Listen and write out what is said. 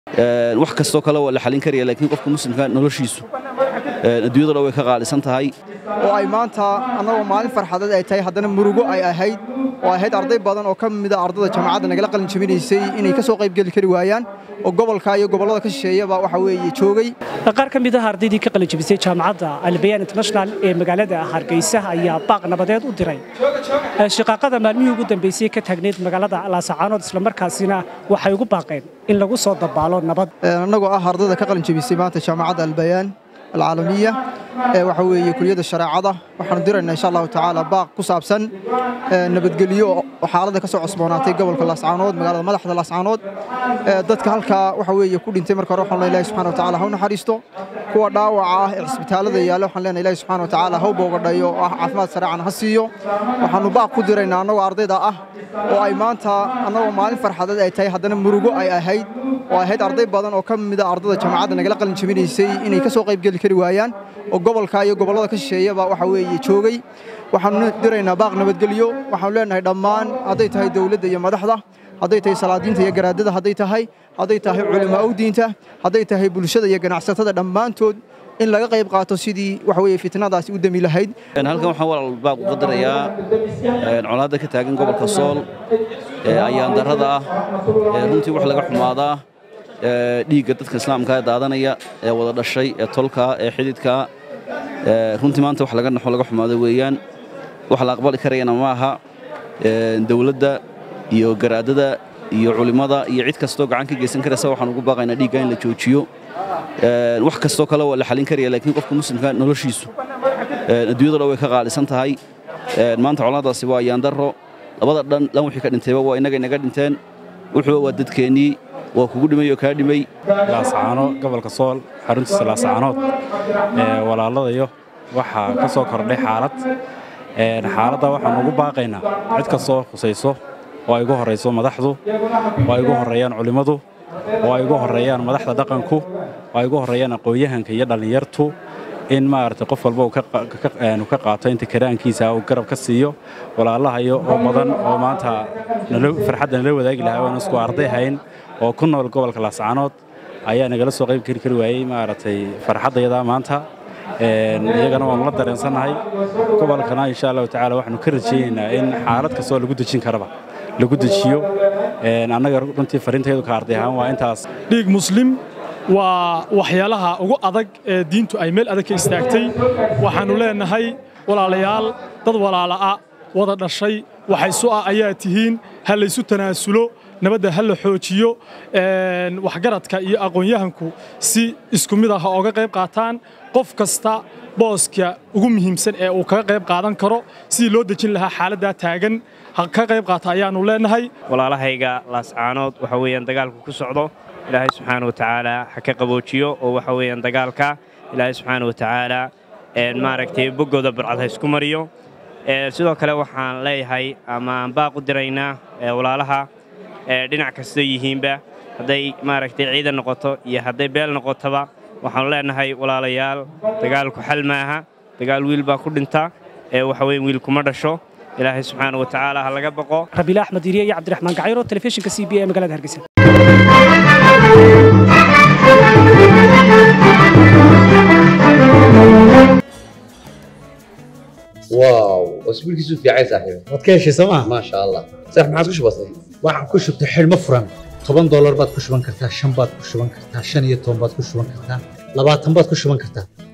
wax kastoo kale waa la xalin karaya laakiin qofka muslimka noloshiisu adduunyada dhan way ka qaalisan tahay oo ay maanta annagoo maalin farxadeed ay tahay haddana murugo ay ahayd oo ahayd arday badan oo ka mida ardada jaamacadda nagala qalin jabinaysay inay ka soo qayb geli kari waayaan oo gobolka iyo gobollada ka shisheeyaba waxa weeye joogay qaar ka mid ah ardaydii ka qalin jabisay jaamacadda albayaan international ee magaalada hargeysa ayaa baaq nabadeed u diray shiqaaqada maalmihii ugu dambeysay ka taagneyd magaalada laasacaanood islamarkaasina waxay ugu baaqeen in lagu soo dabaalo nabad annagoo ah ardada ka qalin jabisay maanta jaamacadda albayaan alcaalamiya ee waxa weeye kuliyadda shareecada waxaanu diraynaa insha allahu tacaala baaq ku saabsan nabadgelyo oo xaaladda ka soo cosboonaatay gobolka laascaanood magaalada madaxda laascaanood dadka halkaa waxa weeye ku dhintay marka hore waxaan leenahay ilahi subxana wa tacaala ha u naxariisto kuwa dhaawaca ah ee cisbitaalada yaalla waxaan leenahay ilahi subxana wa tacaala ha u boogadhayo oo ah caafimaad sareecan ha siiyo waxaanu baaq ku diraynaa annagoo ardayda ah oo ay maanta annagoo maalin farxadeed ay tahay haddana murugo ay ahayd oo ahayd arday badan oo ka mida ardada jaamacadda nagala qalin jabinaysay inay ka soo qayb geli kari waayaan oo gobolka iyo gobollada ka shisheeyaba waxa weeye joogay waxaanu diraynaa baaq nabadgelyo waxaanu leenahay dhammaan hadday tahay dowladda iyo madaxda hadday tahay salaadiinta iyo garaadada hadday tahay hadday tahay culamaa u diinta hadday tahay bulshada iyo ganacsatada dhammaantood in laga qayb qaato sidii waxa weeye fitnadaasi u dami lahayd halkan waxaan walaal baaq uga dirayaa colaadda ka taagan gobolka sool ee ayaan darrada ah ee runtii wax laga xumaadaa dhiigga dadka islaamka ee daadanaya ee wada dhashay ee tolka ee xididka runtii maanta wax laga naxo laga xumaado weeyaan wax la aqbali karayana ma aha dowladda iyo garaadada iyo culimmada iyo cid kastoo gacan ka geysan karaysa waxaan ugu baaqaynaa dhiigga in la joojiyo wax kastoo kale waa la xalin karaya laakiin qofka muslimka noloshiisu adduunyada dhan way ka qaalisan tahay maanta colaadaasi waa ayaandarro labada dhan dhan wixii ka dhintayba waa innaga inaga dhinteen wuxuuba waa dadkeennii waa kugu dhimay oo kaa dhimay laasacaano gobolka sool xaruntiisa laasacaanood walaalladayo waxaa ka soo kordhay xaalad xaaladda waxaan ugu baaqaynaa cid kastoo khusayso oo ay ugu horrayso madaxdu oo ay ugu horreeyaan culimmadu oo ay ugu horreeyaan madaxda dhaqanku oo ay ugu horreeyaan aqoon-yahanka iyo dhallinyartu in maaragtay qof walba uu ka qaato inta karaankiisa uu garab ka siiyo walaalahayo oo badan oo maanta farxadda nala wadaagi lahaa oon isku arday hayn oo ku nool gobolka laascaanood ayaa nagala soo qayb kari kari waayey maaragtay farxaddayadaa maanta iyagana waanu la dareensannahay gobolkana insha allahu tacaala waxaanu ka rajaynaynaa in xaalad kastoo lagu dejin karaba lagu dejiyo annaga runtii fariintayadu ka arday ahaan waa intaas dhiig muslim waa waxyaalaha ugu adag ee diintu ay meel adag ka istaagtay waxaannu leennahay walaalayaal dad walaala'a wada dhashay waxaysu ah ayaa tihiin ha laysu tanaasulo nabadda ha la xoojiyo waxgaradka iyo aqoon-yahanku si isku mid ah ooga qayb qaataan qof kasta booska ugu muhiimsan ee uu kaga qayb qaadan karo sidii loo dejin lahaa xaaladdaa taagan ha ka qayb qaata ayaannu leennahay walaalahayga laascaanood waxa weeyaan dagaalku ku socdo ilaahay subxaana wa tacaala ha ka qaboojiyo oo waxa weeyaan dagaalka ilaahay subxaana wa tacaala maaragtay boggooda barcad ha isku mariyo sidoo kale waxaan leeyahay ama aan baaq u diraynaa walaalaha dhinac kastoo yihiinba hadday maaragtay ciidan noqoto iyo hadday beel noqotoba waxaannu leennahay walaalayaal dagaalku xal maaha dagaal wiil baa ku dhinta ee waxa weeye wiil kuma dhasho ilaahay subxaana wa tacaala ha laga baqo rabiila axmed iriye iyo cabdiraxmaan gacayro telefishinka c b e magaalada hargeysa واو اسبوعك في عين صاحبي waad ka heshay sooma ما شاء الله صح ما عادش بسيط waxaan ku shubtay xidhmo furan toban doolar baad ku shuban kartaa shan baad ku shuban kartaa shan iyo toban baad ku shuban kartaa labaatan baad ku shuban kartaa